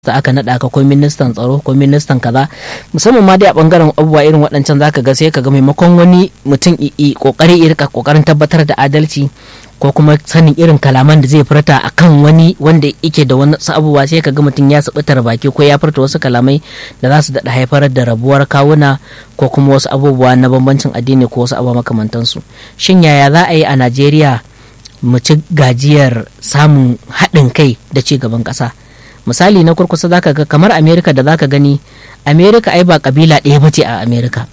da aka naɗa ka ko ministan tsaro ko ministan kaza musamman ma dai a bangaren abubuwa irin waɗancan zaka ga sai ka ga maimakon wani mutum i kokari irka kokarin tabbatar da adalci ko kuma sanin irin kalaman da zai furta akan wani wanda yake da wani abubuwa sai ka ga mutum ya sabutar baki ko ya furta wasu kalamai da za su daɗa haifar da rabuwar kawuna ko kuma wasu abubuwa na bambancin addini ko wasu abubuwa makamantansu shin yaya za a yi a najeriya mu ci gajiyar samun haɗin kai da ci gaban ƙasa misali na kurkusa zaka ga kamar amerika da zaka gani amerika ai ba kabila ɗaya ba ce a amerika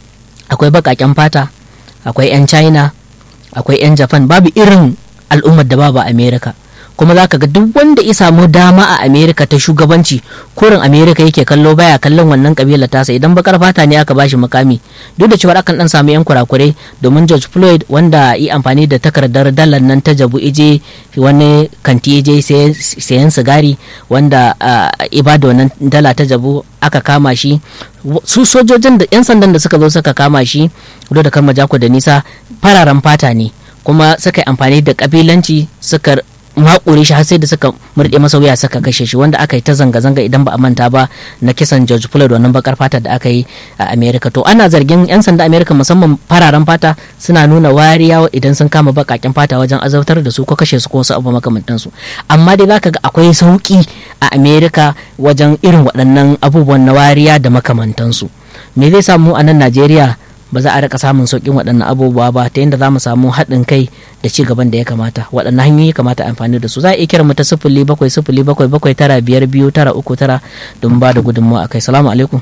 akwai baƙaƙen fata akwai 'yan china akwai 'yan japan babu irin al'ummar da babu amerika kuma zaka ga duk wanda ya samu dama a amerika ta shugabanci kurin amerika yake kallo baya kallon wannan kabila tasa idan bakar fata ne aka bashi makami duk da cewa akan dan samu yan kurakurai domin george floyd wanda yi amfani da takardar dalar nan ta jabu ije wani kanti ije sayan sigari wanda ibada wannan dala ta jabu aka kama shi su sojojin da yan sandan da suka zo suka kama shi da karma jako da nisa fararen fata ne kuma suka yi amfani da kabilanci suka makure shi har sai da suka murɗe masa wuya suka kashe shi wanda aka yi ta zanga-zanga idan ba a manta ba na kisan George Floyd wannan bakar fata da aka yi a America to ana zargin yan sanda America musamman fararen fata suna nuna wariya idan sun kama bakaken fata wajen azabtar da su ko kashe su ko wasu abu makamantan su amma dai zaka ga akwai sauki a America wajen irin waɗannan abubuwan na wariya da makamantan su me zai samu a nan Najeriya ba za a rika samun sauƙin waɗannan abubuwa ba ta yadda za mu samu haɗin kai da ci gaban da ya kamata waɗannan hanyoyi kamata amfani da su za a iya kira mu ta sifili bakwai sifili bakwai bakwai tara biyar biyu tara uku tara don ba da gudunmawa a kai salamu alaikum.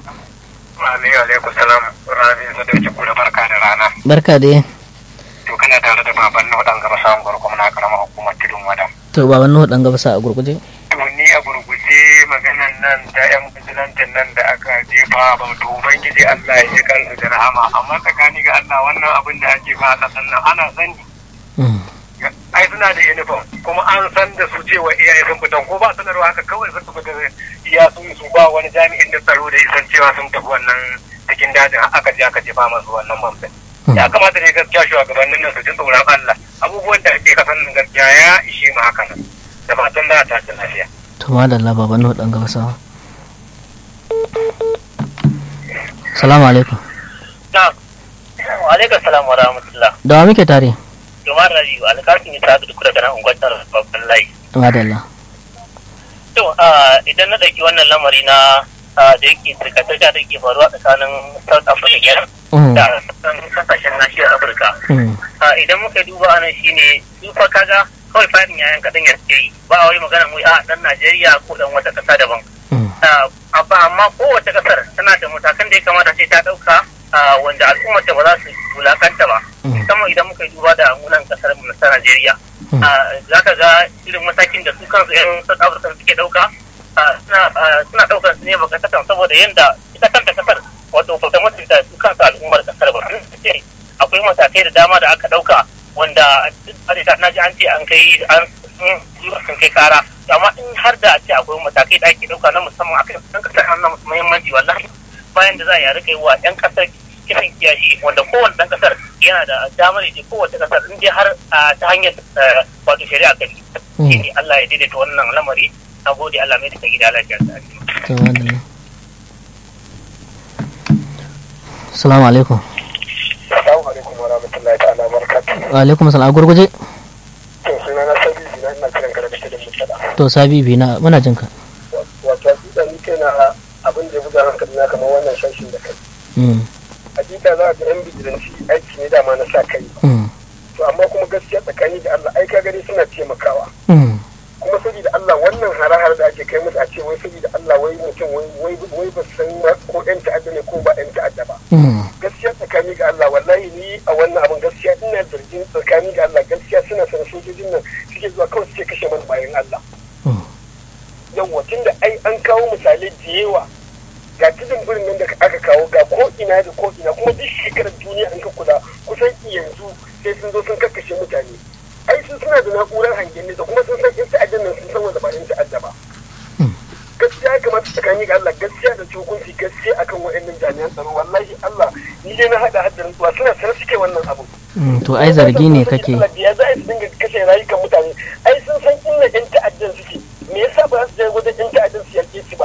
alaikum salam rabi sadauki kura barka da rana. barka da to kana tare da baban na waɗanga ba samun gwargwam na karamar hukumar tudun wada. to baban na waɗanga ba sa a gurguje. to ni a gurguje maganan nan da yan bijilantin nan da aka jefa ba to ubangiji Allah ya ji kansu da rahama amma tsakani ga Allah wannan abin da ake ba a ƙasan nan ana sani. ai suna da uniform kuma an san da su cewa iyaye sun fitan ko ba sanarwa haka kawai sun tafi da iya sun su ba wani jami'in da tsaro da isan cewa sun tafi wannan cikin dajin aka je aka jefa masu wannan bamfin ya kamata ne gaskiya shugabannin nan su ji tsoron Allah abubuwan da ake kasan nan gaskiya ya ishe mu haka nan da fatan za a tashi lafiya. to madalla baban na waɗanga ba sawa. salamu alaikum. na wa alaikum salam wa rahmatullah. da wa muke tare. Jumar Rabiu alƙasin ya tafi duk daga nan ungwatar babban layi. madalla. To idan na ɗauki wannan lamari na da yake zirga-zirga da ke faruwa tsakanin South Africa kenan da kasashen nashiyar Afirka. Idan muka duba anan shine su fa kaga kawai fadin yayan kaɗan ya suke yi ba a wai magana mu a ɗan Najeriya ko ɗan wata ƙasa daban. Amma kowace ƙasar tana da matakan da ya kamata sai ta ɗauka wanda al'ummar ba za su wulakanta ba. musamman idan muka yi duba da munan kasar mu ta Najeriya. Za ka ga irin matakin da su kansu 'yan South Africa suke ɗauka suna ɗaukar su ne bakatatan saboda yadda ita kanta kasar wato bata mutunta su kansu al'ummar kasar ba. Akwai matakai da dama da aka ɗauka wanda na ji an ce an kai an sun kai kara amma in har da a ce akwai matakai da ake ɗauka na musamman akan ɗan kasar an na muhimmanci wallahi bayan da za a yi rika yi wa 'yan kasar kisan kiyashi wanda kowane ɗan kasar yana da damar ya kowace kasar in dai har ta hanyar wato shari'a kan shi ne Allah ya daidaita wannan lamari na gode Allah mai da gida lafiya ta Assalamu alaikum. Assalamu alaikum wa rahmatullahi ta'ala barakatuh. Wa alaikum assalam a gurguje. To suna na sabi na ina kiran ka daga cikin mutada. To sabi bi na muna jin ka. Wato hakika ni kaina abin da ya buga hankali na kamar wannan shashin da kai. Hakika za ga yan bijilanci aiki ne dama na sa kai. To amma kuma gaskiya tsakani da Allah ai ka gani suna taimakawa. kuma saboda Allah wannan hare-hare da ake kai musu a ce wai saboda Allah wai mutum wai ba san ko yan ta'adda ne ko ba yan ta'adda ba. Gaskiya tsakani ga Allah wallahi ni a wannan abin gaskiya ina zargin tsakani ga Allah gaskiya suna san sojojin nan suke zuwa kawai suke kashe mana bayan Allah. Yawwa tunda ai an kawo misalai da yawa ga tudun birnin nan da aka kawo ga ko ina da ko ina kuma duk shekarar duniya an ka kula kusan yanzu sai sun zo sun kakkashe mutane. ai sun suna da na'urar hangen nesa kuma sun san in ta'addan nan sun san wanda ba in ta'adda ba gaskiya ya kamata tsakani ga Allah gaskiya da hukunci gaskiya akan wa'annan jami'an tsaro wallahi Allah ni dai na hada haddarin tsuwa suna sanar suke wannan abu to ai zargi ne kake ya za su dinga kashe rayukan mutane ai sun san inda yan ta'addan suke me yasa ba su je wajen yan ta'addan su yaƙe su ba